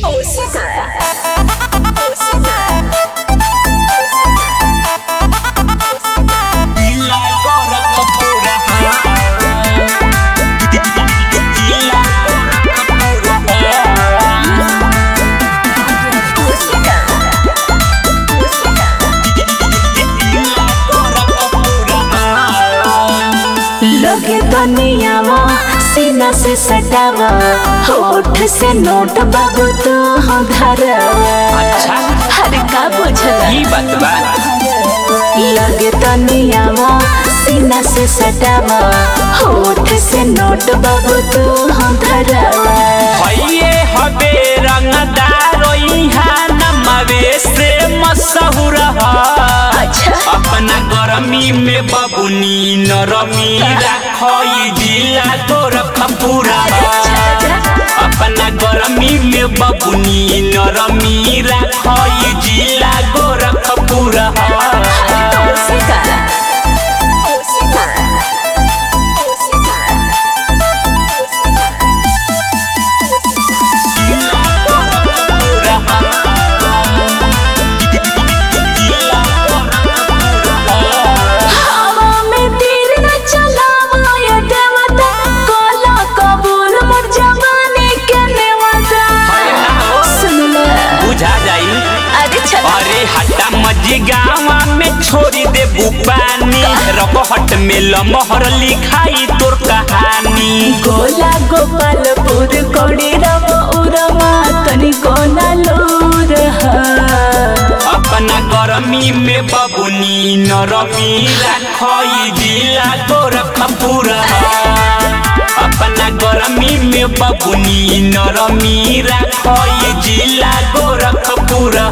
लगे दुनियावा सीना से सटावा होठ से नोट बाबू तो हम धरवा अच्छा हर का बुझला ई बात बा लगे दुनियावा सीना से सटावा होठ से नोट बाबू तो हम धरवा हइये हबे रंगदार इहाँ नमवे से मशहूर ह अच्छा अपना गरमी में बबुनी नरमी राखई जिला तोर खपूरा अपना गरमी में बबुनी नरमी राखई जिला गोरखपुरा हवा में तीर न चलावा ये देवता कोला कबूल मोर जवानी के नेवता सुन ले बुझा जाई अरे चल अरे हटा मजी गावा में छोड़ी दे बुपानी रकहट में लमहर लिखाई तोर कहानी गोला गोपालपुर कोड़ी रव उरमा तनी कोना लूर अपना गरमी में बबुनी नरमी राखई जिला तोर खपूरा अपना गरमी में बबुनी नरमी राखई जिला गोरखपुरा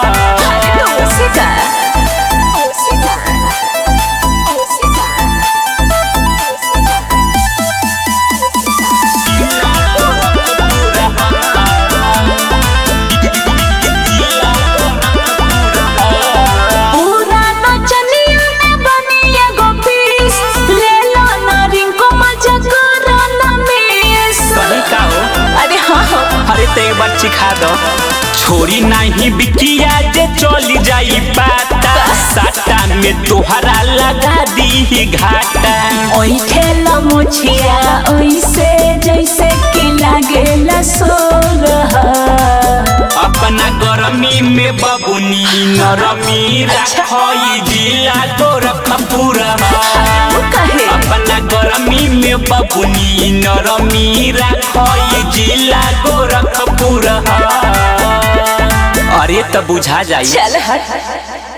पूरा नचनिया में बनी एगो पीस ले लो ना रिंको मजा करो ना मिस सही का हो अरे हाँ हाँ अरे ते एक बार सिखा दो छोरी नहीं बिकिया जे चली जाई पाता साटा में तोहरा लगा दी घाटा ओई ठेला मुछिया ओइसे जैसे कि लागेला सोरहा अपना गरमी में बबुनी नरमी राखई जिला तोर खपूरा कहे अपना गरमी में बबुनी नरमी राखई जिला गोरखपुरा अरे तो बुझा जाई चल हट